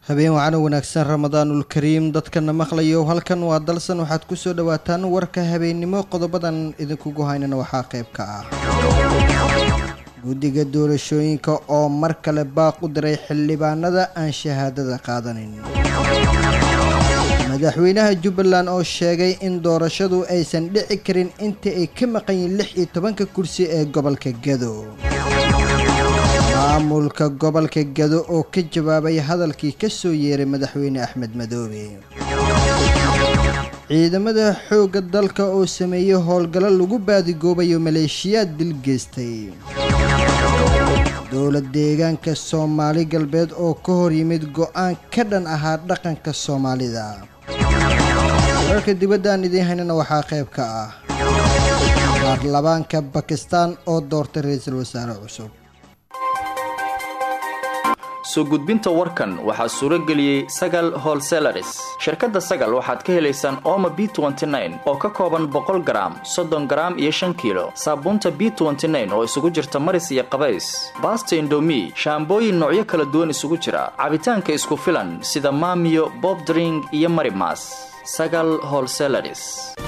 habeen wacana wanaagsan ramadaanul kariim dadkana maqlayo halkan waa dalsan waxaad kusoo dhawaataan warka habeennimo qodobadan idinkugu haynana waxaa qayb ka ah guddiga doorashooyinka oo mar kale baaq u diray xildhibaanada aan shahaadada qaadanin madaxweynaha jubbaland oo sheegay in doorashadu aysan dhici karin inta ay ka maqan yihiin lix iyo tobanka kursi ee gobolka gado maamulka gobolka gado oo ka jawaabay hadalkii ka soo yeeray madaxweyne axmed madoobe ciidamada xoogga dalka oo sameeyey howlgallo lagu baadigoobayo maleeshiyaad dil geystay dowlad deegaanka soomaali galbeed oo ka hor yimid go-aan ka dhan ahaa dhaqanka soomaalida wararka dibadda aan idiin haynana waxaa qayb ka ah baarlamaanka bakistan oo doortay ra-iisul wasaare cusub soo gudbinta warkan waxaa suuro geliyey sagal holselaris shirkadda sagal waxaad ka helaysaan ooma b oo ka kooban boqol garaam soddon garaam iyo shan kiilo saabuunta b oo isugu jirta maris iyo qabays baasta indomi shaambooyin noocyo kala duwan isugu jira cabitaanka isku filan sida maamiyo bobdring iyo marimas sagal holselaris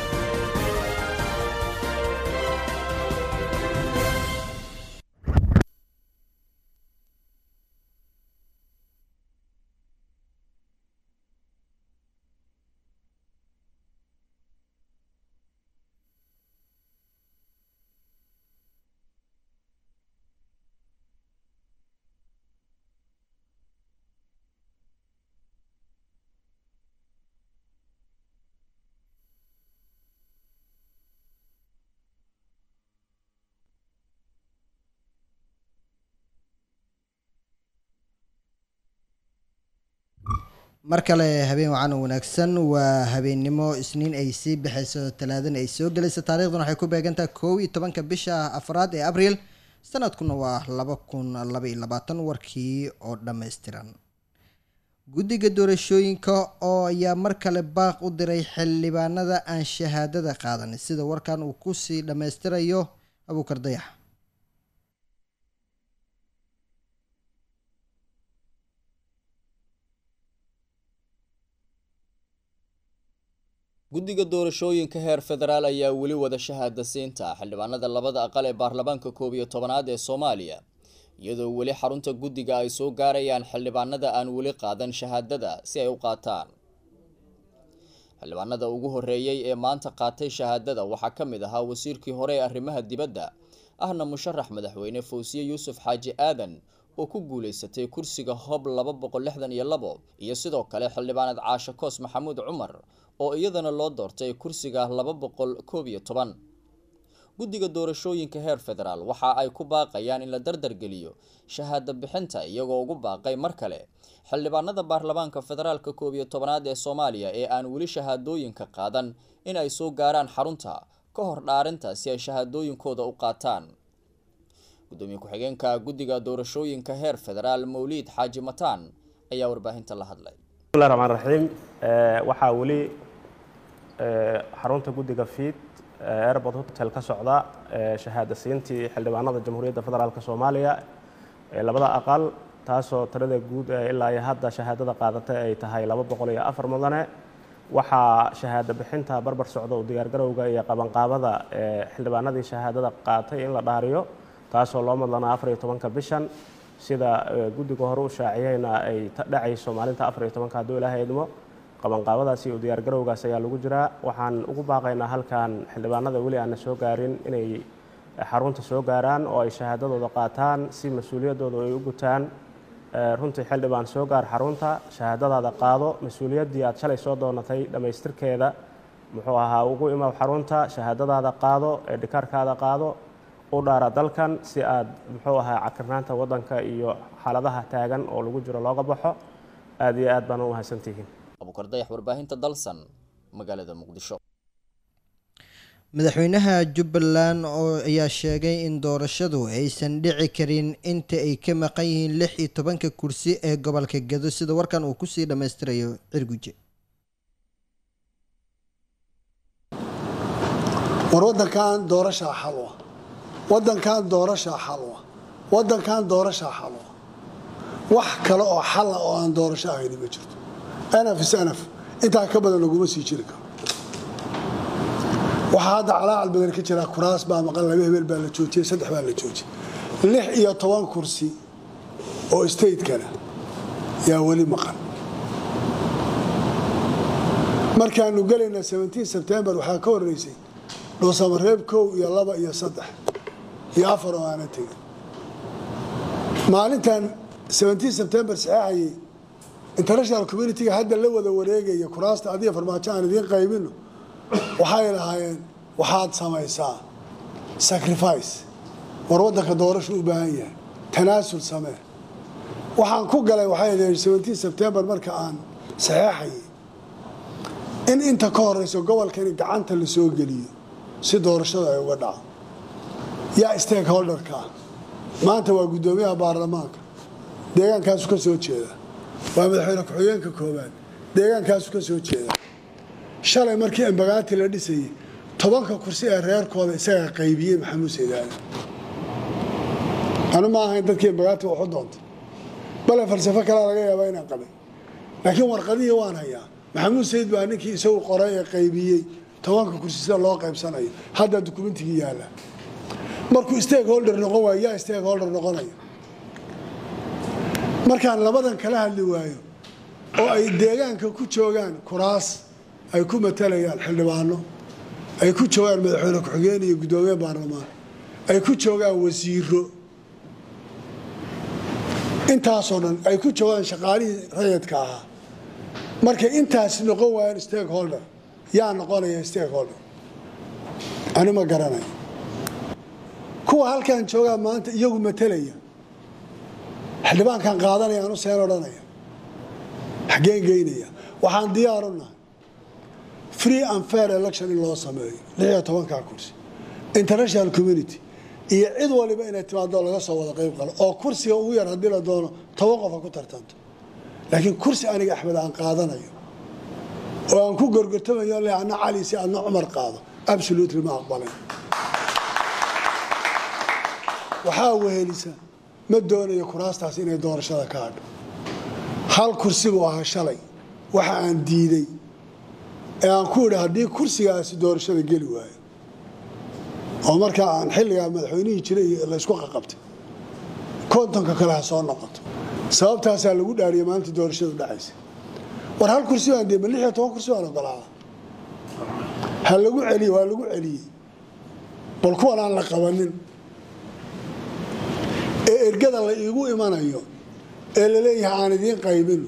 mar kale habeen wacan wanaagsan waa habeennimo isniin ay sii baxayso talaadana ay soo gelayso taarikhdan waxay ku beegantaha kow iyo tobanka bisha afraad ee abriil sanadkuna waa laba kun laba iyo labaatan warkii oo dhammaystiran guddiga doorashooyinka oo ayaa mar kale baaq u diray xildhibaanada aan shahaadada qaadan sida warkan uu kusii dhammaystirayo abuukar dayax guddiga doorashooyinka heer federaal ayaa weli wada shahaada siinta xildhibaanada labada aqal ee baarlamaanka koob iyo tobanaad ee soomaaliya iyadoo weli xarunta guddiga ay soo gaarayaan xildhibaanada aan weli qaadan shahaadada si ay u qaataan xildhibaanada ugu horeeyey ee maanta qaatay shahaadada waxaa ka mid ahaa wasiirkii hore ee arrimaha dibadda ahna musharax madaxweyne fawsiye yuusuf xaaji aadan oo ku guuleysatay kursiga hob laba boqol lixdan iyo labo iyo sidoo kale xildhibaanad caashe koos maxamuud cumar oo iyadana loo doortay kursiga laba boqol koob iyo toban guddiga doorashooyinka heer federaal waxa ay ku baaqayaan in la dardargeliyo shahaado bixinta iyagoo ugu baaqay mar kale xildhibaanada baarlamaanka federaalka koob iyo tobanaad ee soomaaliya ee aan weli shahaadooyinka qaadan in ay soo gaaraan xarunta ka hor dhaarinta si ay shahaadooyinkooda u qaataan gudoomiye ku-xigeenka guddiga doorashooyinka heer federaal mawliid xaaji mataan ayaa warbaahinta la hadlay bismillahi raxmaan raxiim waxaa weli xarunta guddiga fiid airport hotel ka socda shahaada siintii xildhibaanada jamhuuriyadda federaalk soomaaliya ee labada aqal taasoo tirada guud ilaa iyo hadda shahaadada qaadatay ay tahay laba boqol iyo afar mudane waxaa shahaado bixinta barbar socda u diyaargarowga iyo qabanqaabada xildhibaanadii shahaadada qaatay in la dhaariyo taasoo loo madlanaa afar iyo tobanka bishan sida guddiga hore u shaaciyeyna ay dhacayso maalinta afar iyo tobanka hadduu ilaahay idmo qabanqaabadaas iyo diyaargarowgaas ayaa lagu jiraa waxaan ugu baaqaynaa halkan xildhibaanada weli aana soo gaarin inay xarunta soo gaaraan oo ay shahaadadooda qaataan si mas-uuliyaddooda ay u gutaan runtii xildhibaan soo gaar xarunta shahaadadaada qaado mas-uuliyaddii aad shalay soo doonatay dhammaystirkeeda muxuu ahaa ugu imaw xarunta shahaadadaada qaado eedhikaarkaada qaado u dhaara dalkan si aad muxuu ahaa cakirnaanta waddanka iyo xaaladaha taagan oo lagu jiro looga baxo aada iyo aad baan u mahadsantihiin abukar dayax warbaahinta dalsan magaalada muqdisho madaxweynaha jubbaland oo ayaa sheegay in doorashadu aysan dhici karin inta ay ka maqan yihiin lix iyo tobanka kursi ee gobolka gado sida warkan uu kusii dhammaystirayo cirguje war waddankan doorashaa xalwa waddankan doorashaa xalwa waddankan doorashaa xalwa wax kale oo xalla oo aan doorasho ahayni ma jirto anaf is anaf intaa ka badan laguma sii jiri karo waxaa hadda calaacal badan ka jira kuraas baa maqan laba hebel baa la joojiyey saddex baa la joojiyey lix iyo toban kursi oo stateskana yaa weli maqan markaanu gelayna sebtembar waxaa ka horeysay dhuusamareeb kow iyo laba iyo saddex iyo afar oo aana tegin maalintan sebtembar saxeexayay international communitiga hadda la wada wareegaya kuraasta adiga farmaajo aan idiin qaybino waxay lahaayeen waxaad samaysaa sacrifice war waddanka doorashu u baahan yahay tanaasul samee waxaan ku galay waxay sebtembar marka aan saxeexayay in inta ka horeyso gobolkani gacanta la soo geliyo si doorashada ay uga dhaco yaa stakeholderka ah maanta waa guddoomiyaha baarlamaanka deegaankaasu ka soo jeeda waa madaxweyne ku-xigeenka koobaad deegaankaasu ka soo jeeda shalay markii embagaati la dhisayay tobanka kursi ee reerkooda isagaa qaybiyey maxamuud saydaale anu ma ahayn dadkii embagaati waxu doontay bale falsafo kalea laga yaabaa inaan qabay laakiin warqadihii waan hayaa maxamuud sayid baa ninkii isagu qoray ee qaybiyey tobanka kursi sida loo qaybsanayo haddaa dukumentigii yaalla markuu stakeholder noqon waayo yaa stakeholder noqonaya markaan labadan kala hadli waayo oo ay deegaanka ku joogaan kuraas ay ku matalayaan xildhibaano ay ku joogaan madaxweyne ku-xigeen iyo guddoomiye baarlamaan ay ku joogaan wasiiro intaasoo dhan ay ku joogaan shaqaalihii rayadka ahaa markay intaas noqon waayaan stakeholder yaa noqonaya stakeholder ani ma garanayo kuwa halkan joogaa maanta iyagu matalaya xildhibaankan qaadanaya anu seen odhanaya xaggeen geynaya waxaan diyaaru nahay free and fair election in loo sameeyo lixiyo tobankaa kursi international community iyo cid waliba inay timaado laga soo wada qayb qalo oo kursiga ugu yar haddii la doono toban qof ha ku tartanto laakiin kursi aniga axmed aan qaadanayo oo aan ku gorgortamayo le adna cali si adna cumar qaado absolutely ma aqbalayn waxaa wehelisa ma doonayo kuraastaas inay doorashada ka hadho hal kursi buu ahaa shalay waxa aan diiday ee aan ku idhi haddii kursigaasi doorashada geli waayo oo markaa aan xilligaa madaxweynihii jiray laysku qaqabtay kontonka kale ha soo noqoto sababtaasaa lagu dhaariyay maalinta doorashadu dhacaysa war hal kursi baan dee ma lix iyo toban kursi baan ogolaada ha lagu celiye waa lagu celiyey bal kuwan aan la qabanin ee ergada la iigu imanayo ee laleeyahay aan idiin qaybino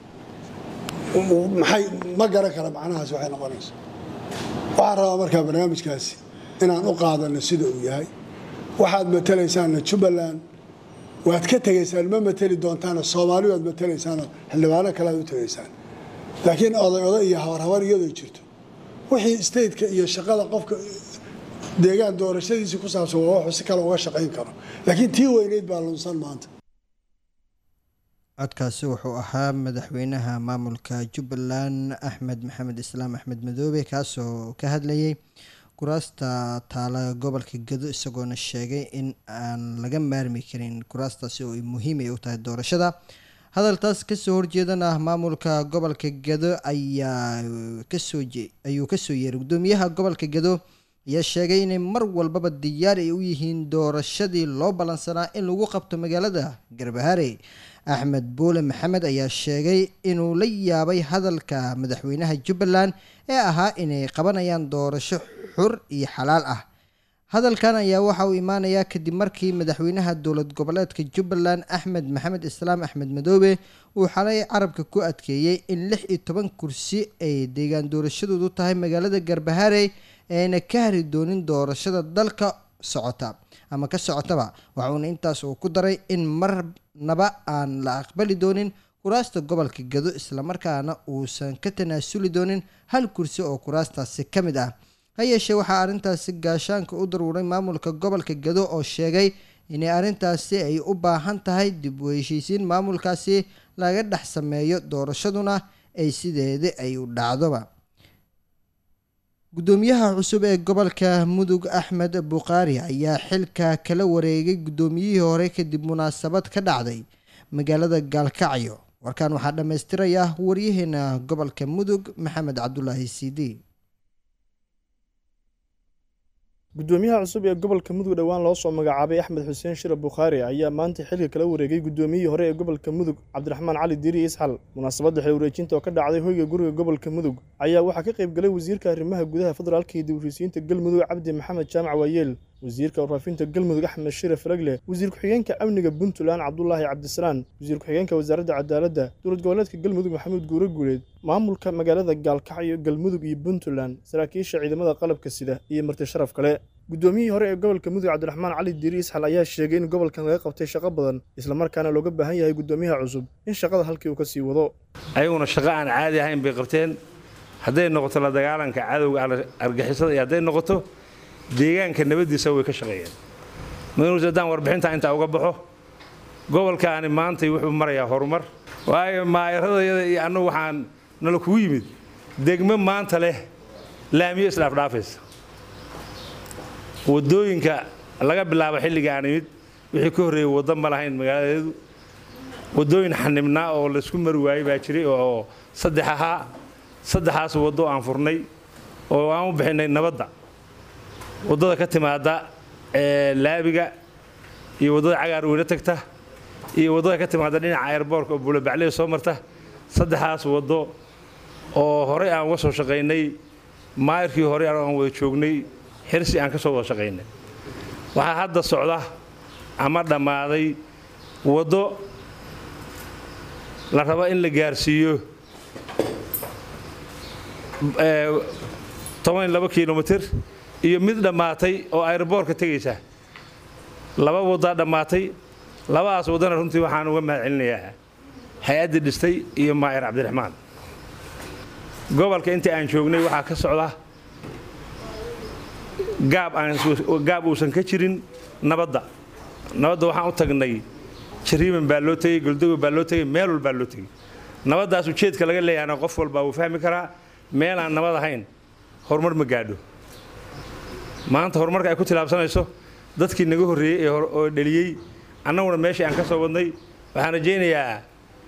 maxay ma garan kara macnahaas waxay noqonaysa waxaan rabaa markaa barnaamijkaasi inaan u qaadano sida uu yahay waxaad matalaysaanna jubbaland waad ka tegaysaan ma mateli doontaana soomaali waad matalaysaanoo xildhibaano kale aad u tegaysaan laakiin oday oday iyo habarhabar iyadoo jirto wixii stateka iyo shaqada qofka deegaan doorashadiisii ku saabsan waa wuxuu si kale uga shaqayn karo laakiin tii weyneyd baa lunsan maanta codkaasi wuxuu ahaa madaxweynaha maamulka jubbaland axmed maxamed islaam axmed madoobe kaasoo ka hadlayay kuraasta taala gobolka gedo isagoona sheegay in aan laga maarmi karin kuraastaasi oo muhiim ay u tahay doorashada hadaltaas kasoo horjeedana maamulka gobolka gedo ayaa kasoo ayuu kasoo yeeray gudoomiyaha gobolka gedo ayaa sheegay inay mar walbaba diyaar ay u yihiin doorashadii loo ballansanaa in lagu qabto magaalada garbaharey axmed buule maxamed ayaa sheegay inuu la yaabay hadalka madaxweynaha jubbaland ee ahaa inay qabanayaan doorasho xur iyo xalaal ah hadalkan ayaa waxa uu imaanayaa kadib markii madaxweynaha dowlad goboleedka jubbaland axmed maxamed islaam axmed madoobe uu xalay carabka ku adkeeyey in lix iyo toban kursi ay deegaan doorashadoodu tahay magaalada garbaharey eena ka hari doonin doorashada dalka socota ama ka socotaba waxuuna intaas uu ku daray in marnaba aan la aqbali doonin kuraasta gobolka gado islamarkaana uusan ka tanaasuli doonin hal kursi oo kuraastaasi ka mid ah ha yeeshee waxaa arrintaasi gaashaanka u daruuray maamulka gobolka gado oo sheegay inay arrintaasi ay u baahan tahay dib u heshiisiin maamulkaasi laga dhex sameeyo doorashaduna ay sideeda ay u dhacdoba gudoomiyaha cusub ee gobolka mudug axmed bukhaari ayaa xilka kala wareegay guddoomiyihii hore kadib munaasabad ka dhacday magaalada gaalkacyo warkaan waxaa dhammaystiraya waryaheena gobolka mudug maxamed cabdulaahi siidi gudoomiyaha cusub ee gobolka mudug dhowaan loo soo magacaabay axmed xuseen shire bukhaari ayaa maanta xilka kala wareegay gudoomiyihii hore ee gobolka mudug cabdiraxmaan cali diiri isxal munaasabadda xil wareejinta oo ka dhacday hoyga guriga gobolka mudug ayaa waxaa ka qayb galay wasiirka arrimaha gudaha federaalka iyo dib-u-heshiisiinta galmudug cabdi maxamed jaamac waayeel wasiirka warfaafinta galmudug axmed shire faragle wasiir ku-xigeenka amniga puntland cabdulaahi cabdisalaan wasiir ku-xigeenka wasaaradda cadaaladda dowlad goboleedka galmudug maxamuud guure guuleed maamulka magaalada gaalkacyo galmudug iyo puntland saraakiisha ciidamada qalabka sida iyo marti sharaf kale gudoomiyihii hore ee gobolka mudug cabdiraxmaan cali diiri isxal ayaa sheegay in gobolkan laga qabtay shaqo badan islamarkaana looga baahan yahay gudoomiyaha cusub in shaqada halkii uu ka sii wado ayaguna shaqo aan caadi ahayn bay qabteen hadday noqoto la dagaalanka cadowga argixisada iyo hadday noqoto deegaanka nabaddiisa way ka shaqeeyeen madanuus haddaan warbixintaa intaa uga baxo gobolkaani maantay wuxuu marayaa horumar waayo maayaradayada iyo annagu waxaan nala kugu yimid degmo maanta leh laamiyo isdhaafdhaafaysa waddooyinka laga bilaabo xilliga aan imid wixii ka horreeyey waddo ma lahayn magaaladeedu waddooyin xanibnaa oo laysku mari waayey baa jiray oo saddex ahaa saddexaas waddo aan furnay oo aan u bixinnay nabadda waddada ka timaada laabiga iyo waddada cagaar weyne tagta iyo waddada ka timaada dhinaca airboorka oo buulabacley soo marta saddexaas waddo oo horey aan uga soo shaqaynay maayirkii horey aan wada joognay xirsi aan ka soo wada shaqaynay waxaa hadda socda ama dhammaaday waddo la rabo in la gaarsiiyo toban laba kilomitir iyo mid dhammaatay oo airboorka tegaysa laba waddaa dhammaatay labadaas waddana runtii waxaan uga mahad celinayaa hay-addii dhistay iyo maayir cabdiraxmaan gobolka intii aan joognay waxaa ka socda gaab uusan ka jirin nabadda nabadda waxaan u tagnay jariiman baa loo tegey goldogo baa loo tegey meel walbaa loo tegey nabaddaas ujeedka laga leeyahana qof walbaa wuu fahmi karaa meel aan nabad ahayn horumar ma gaadho maanta horumarka ay ku tilaabsanayso dadkii naga horreeyey oo dheliyey annaguna meeshii aan ka soo wadnay waxaan rajaynayaa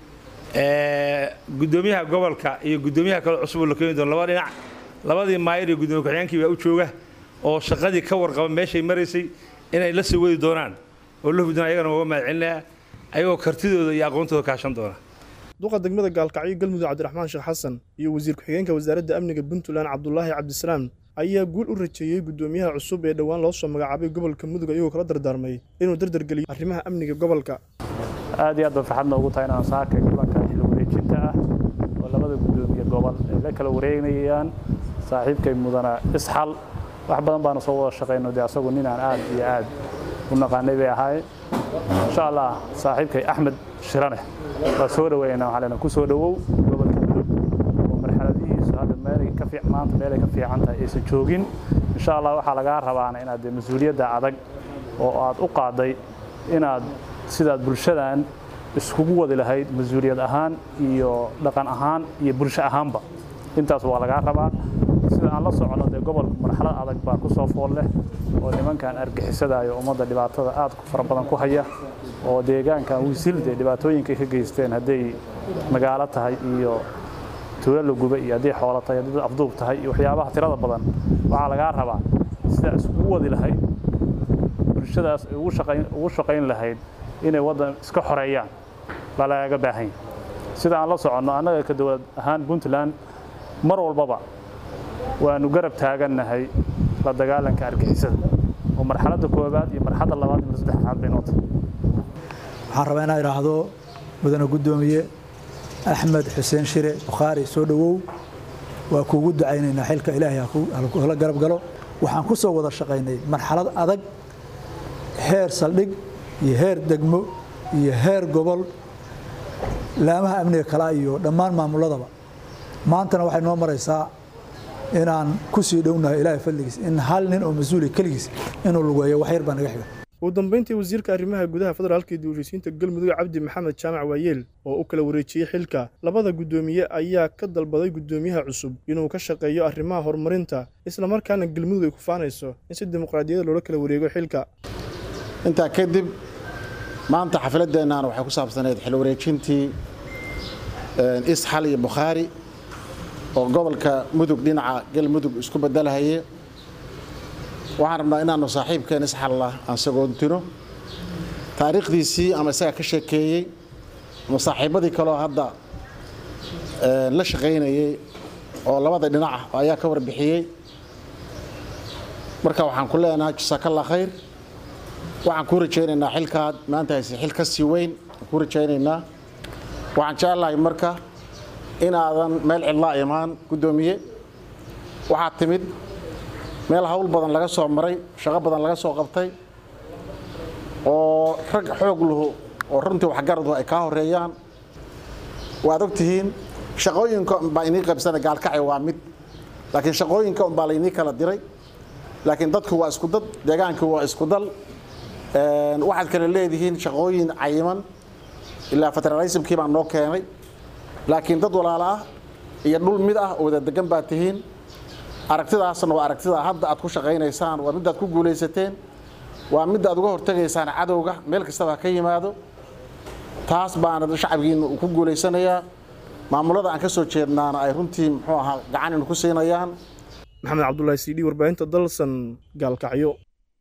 guddoomiyaha gobolka iyo guddoomiyaha kale cusub oo la keeni doono laba dhinac labadii maayir iyo guddoomiye ku-xigeenkii baa u jooga oo shaqadii ka warqaba meeshay maraysay inay la sii wadi doonaan oo la hubdaan ayagana uga mahad celinayaa ayagoo kartidooda iyo aqoontooda kaashan doona duqa degmada gaalkacyo galmudug cabdiraxmaan sheekh xasan iyo wasiir ku-xigeenka wasaaradda amniga puntland cabdulaahi cabdisalaam ayaa guul u rajeeyey guddoomiyaha cusub ee dhowaan loo soo magacaabay gobolka mudug ayagoo kala dardaarmay inuu dardargeliyo arrimaha amniga gobolka aad iyo aad ba farxad noogu tahay inaan saaka kulanka xil wareejinta ah oo labada guddoomiye gobol ay la kala wareegnayaan saaxiibkay mudana isxal wax badan baanu soo wada shaqayno dee asagu ninaan aad iyo aad u naqaanay bay ahaayeen insha allah saaxiibkay axmed shirane waa soo dhaweynaa waxaa leenahay ku soo dhawow gobolka mudug oo marxaladihiisu hadda meelay ka fiic maanta meelay ka fiican tahay aysan joogin insha allah waxaa lagaa rabaana inaad dee mas-uuliyadda adag oo aad u qaaday inaad sidaad bulshadan iskugu wadi lahayd mas-uuliyad ahaan iyo dhaqan ahaan iyo bulsho ahaanba intaas waa lagaa rabaa sida aan la socono dee gobolka marxalad adag baa ku soo fool leh oo nimankan argixisadayo ummadda dhibaatada aad fara badan ku haya oo deegaankan wisil dee dhibaatooyinkay ka geysteen hadday magaalo tahay iyo tuulo la guba iyo hadday xoolo tahay haddii dad afduub tahay iyo waxyaabaha tirada badan waxaa lagaa rabaa sidaa iskugu wadi lahayd bulshadaas ay ugu shaqayn lahayd inay waddan iska xoreeyaan baa lagaaga baahan yahay sida aan la soconno annaga ka dowlad ahaan puntland mar walbaba waanu garab taagannahay la dagaalanka argixisada oo marxaladda koowaad iyo marxaladda labaad iyo saddexaad bay noo tahay waxaan rabaa inaan idhaahdo mudane guddoomiye axmed xuseen shire bukhaari soo dhowow waa kuugu ducaynaynaa xilka ilaahay hala garab galo waxaan ku soo wada shaqaynay marxalad adag heer saldhig iyo heer degmo iyo heer gobol laamaha amniga kala iyo dhammaan maamuladaba maantana waxay noo maraysaa inaan ku sii dhownahay ilaahay fadligiis in hal nin oo mas-uuli keligiis inuu lugeeyo wax yar baa naga xiga ugu dambeyntii wasiirka arrimaha gudaha federaalka iyo dib-u-heshiisiinta galmudug cabdi maxamed jaamac waayeel oo u kala wareejiyey xilka labada guddoomiye ayaa ka dalbaday guddoomiyaha cusub inuu ka shaqeeyo arrimaha horumarinta islamarkaana galmudug ay ku faanayso in si dimuqraadiyada loola kala wareego xilka intaa kadib maanta xafladeennan waxay ku saabsaneyd xil wareejintii isxal iyo bukhaari oo gobolka mudug dhinaca galmudug isku bedelahaye waxaan rabnaa inaanu saaxiibkeen isxalla aan sagoontino taariikhdiisii ama isaga ka sheekeeyey ama saaxiibadii kaleo hadda la shaqaynayey oo labada dhinac ayaa ka warbixiyey marka waxaan ku leenahay jasaakallah khayr waxaan kuu rajaynaynaa xilkaad maanta hayse xil ka sii weyn aan kuu rajaynaynaa waxaan jeclahay marka inaadan meel cidlaa imaan guddoomiye waxaad timid meel hawl badan laga soo maray shaqo badan laga soo qabtay oo rag xoog luhu oo runtii waxgaradu ay kaa horeeyaan waad og tihiin shaqooyinka unbaa inii qaybsana gaalkacay waa mid laakiin shaqooyinka unbaa laynii kala diray laakiin dadku waa isku dad deegaanku waa isku dal waxaad kale leedihiin shaqooyin cayiman ilaa federalismkii baa noo keenay laakiin dad walaalo ah iyo dhul mid ah oo wada degan baa tihiin aragtidaasna waa aragtida hadda aad ku shaqaynaysaan waa midaad ku guulaysateen waa midda aad uga hortegaysaan cadowga meel kastaba ka yimaado taas baana shacabkiina uu ku guulaysanayaa maamulada aan ka soo jeednaana ay runtii muxuu ahaa gacaninu ku siinayaan maxamed cabdulaahi cd warbaahinta dalsan gaalkacyo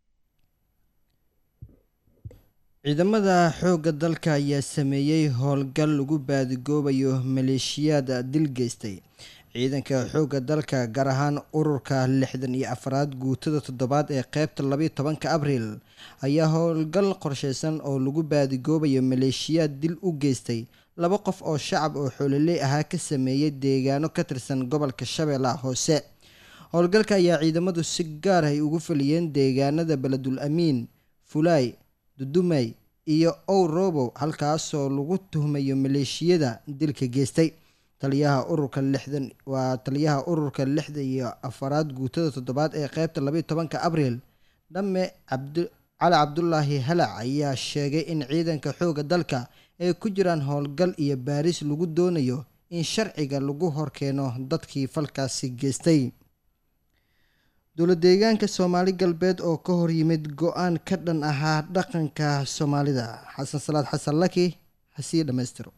ciidamada xoogga dalka ayaa sameeyey howlgal lagu baadigoobayo maleeshiyaad dil geystay ciidanka xoogga dalka gaar ahaan ururka lixdan iyo afraad guutada toddobaad ee qeybta labayo tobanka abriil ayaa howlgal qorsheysan oo lagu baadigoobayo maleeshiyaad dil u geystay laba qof oo shacab oo xoololey ahaa ka sameeyey deegaano ka tirsan gobolka shabeellaha hoose howlgalka ayaa ciidamadu si gaar ay ugu faliyeen deegaanada beledul amiin fulaay dudumay iyo ow robow halkaasoo lagu tuhmayo maleeshiyada dilka geystay taliyaha ururka lixdan waa taliyaha ururka lixda iyo afaraad guutada toddobaad ee qeybta labayo tobanka abriil dhamme cabdi cali cabdulaahi halac ayaa sheegay in ciidanka xoogga dalka ay ku jiraan howlgal iyo baaris lagu doonayo in sharciga lagu horkeeno dadkii falkaasi geystay dowla deegaanka soomaali galbeed oo ka hor yimid go-aan ka dhan ahaa dhaqanka soomaalida xasan salaad xasan laki hasii dhammaystiro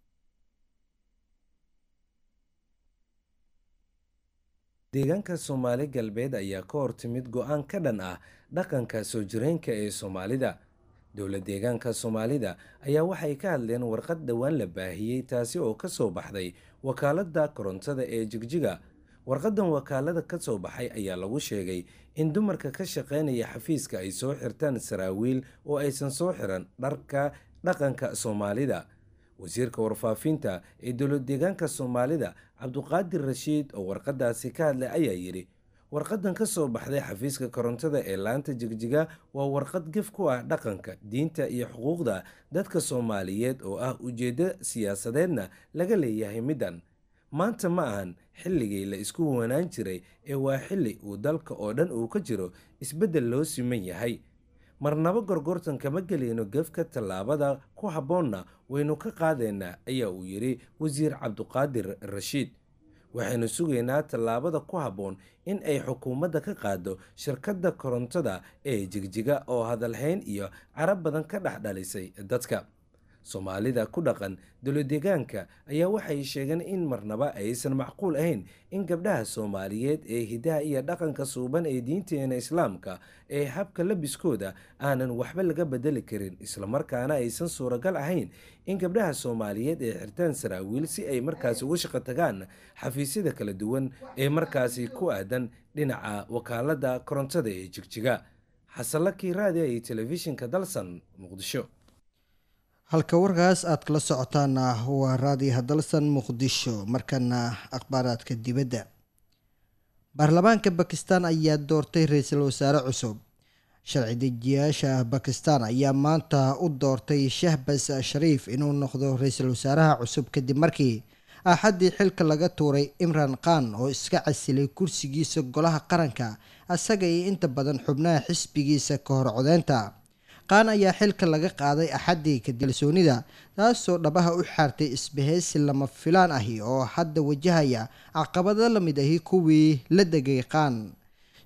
deegaanka soomaali galbeed ayaa ka hor timid go-aan ka dhan ah dhaqanka soo jireenka ee soomaalida dowla deegaanka soomaalida ayaa waxay ka hadleen warqad dhowaan la baahiyey taasi oo kasoo baxday wakaalada korontada ee jigjiga warqadan wakaalada ka soo baxay ayaa lagu sheegay in dumarka ka shaqeynaya xafiiska ay soo xirtaan saraawiil oo aysan soo xiran dharka dhaqanka soomaalida wasiirka warfaafinta ee dowlad deegaanka soomaalida cabduqaadir rashiid oo warqadaasi ka hadlay ayaa yidhi warqadan ka soo baxday xafiiska korontada ee laanta jigjiga waa warqad gef ku ah dhaqanka diinta iyo xuquuqda dadka soomaaliyeed oo ah ujeeddo siyaasadeedna laga leeyahay middan maanta ma ahan xilligii la isku wanaan jiray ee waa xilli uu dalka oo dhan uu ka jiro isbeddel loo siman yahay marnaba gorgortan kama gelayno gefka tallaabada ku habboonna waynu ka qaadaynaa ayaa uu yidhi wasiir cabduqaadir rashiid waxaynu sugaynaa tallaabada ku habboon in ay xukuumadda ka qaado shirkadda korontada ee jigjiga oo hadalhayn iyo carab badan ka dhex dhalisay dadka soomaalida ku dhaqan dowladeegaanka ayaa waxay sheegeen in marnaba aysan macquul ahayn in gabdhaha soomaaliyeed ee hidaha iyo dhaqanka suuban ee diinteena islaamka ee habka labiskooda aanan waxba laga bedeli karin islamarkaana aysan suuragal ahayn in gabdhaha soomaaliyeed ee xirtaan saraawiil si ay markaasi uga shaqo tagaan xafiisyada kala duwan ee markaasi ku aadan dhinaca wakaalada korontada ee jigjiga xasanlakii raadiya iyo telefishinka dalsan muqdisho halka warkaas aad kala socotaana waa raadiyaha dalsan muqdisho markana akhbaaraadka dibadda baarlamaanka bakistan ayaa doortay ra-iisul wasaare cusub sharci dejiyaasha bakistan ayaa maanta u doortay shahbas shariif inuu noqdo ra-iisul wasaaraha cusub kadib markii axaddii xilka laga tuuray imran khan oo iska casilay kursigiisa golaha qaranka asaga iyo inta badan xubnaha xisbigiisa ka hor codeynta qaan ayaa xilka laga qaaday axaddii kadilsoonida taasoo dhabaha u xaartay isbahaysi lama filaan ahi oo hadda wajahaya caqabado la mid ahi kuwii la degay qaan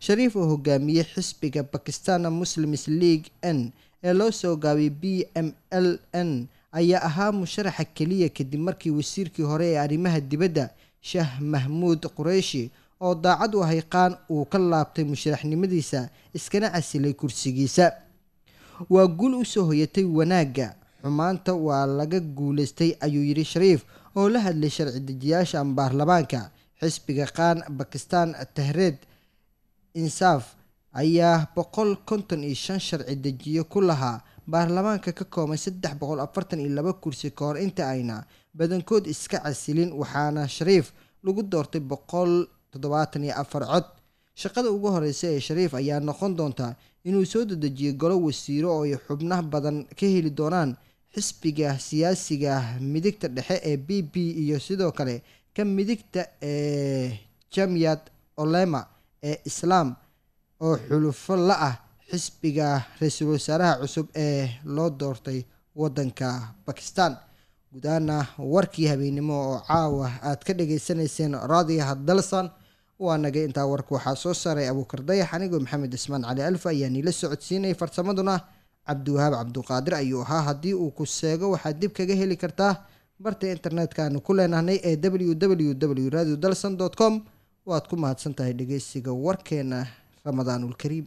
shariif oo hogaamiyey xisbiga bakistan muslims league n ee loo soo gaabiyay b m l n ayaa ahaa musharaxa keliya kadib markii wasiirkii hore ee arrimaha dibadda sheeh mahmuud qureyshi oo daacad u ahay qaan uu ka laabtay musharaxnimadiisa iskana casilay kursigiisa waa guul usoo hoyatay wanaagga xumaanta waa laga guuleystay ayuu yidhi shariif oo la hadlay sharci dejiyaasha baarlamaanka xisbiga qaan bakistan tahreed insaaf ayaa boqol konton iyo shan sharci dejiyo ku lahaa baarlamaanka ka kooban saddex boqol afartan iyo laba kursi ka hor inta ayna badankood iska casilin waxaana shariif lagu doortay boqol toddobaatan iyo afar cod shaqada ugu horeysa ee shariif ayaa noqon doonta inuu soo dedejiyo golo wasiiro oo ay xubnaha badan ka heli doonaan xisbiga siyaasiga midigta dhexe ee b b iyo sidoo kale ka midigta ee jamiyad olema ee islaam oo xulufo la ah xisbiga ra-iisul wasaaraha cusub ee loo doortay wadanka bakistan gudaana warkii habeennimo oo caawa aad ka dhageysanayseen raadiyaha dalsan waa nagay intaa warka waxaa soo saaray abuukar dayax anigoo maxamed ismaan cali alfa ayaa niila socodsiinayay farsamaduna cabdiwahaab cabduqaadir ayuu ahaa haddii uu ku seego waxaad dib kaga heli kartaa barta internetka aanu ku leenahnay ee w w w radio dalson com waad ku mahadsan tahay dhegeysiga warkeena ramadaanulkariim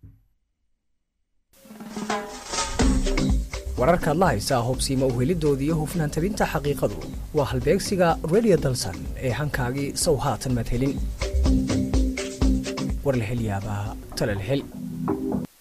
wararkaad la haysaa hubsiima uhelidoodii iyo hufnaan tabinta xaqiiqadu waa halbeegsiga radio dalsan ee hankaagii sow haatan maad helin war la hel yaabaa tale la hel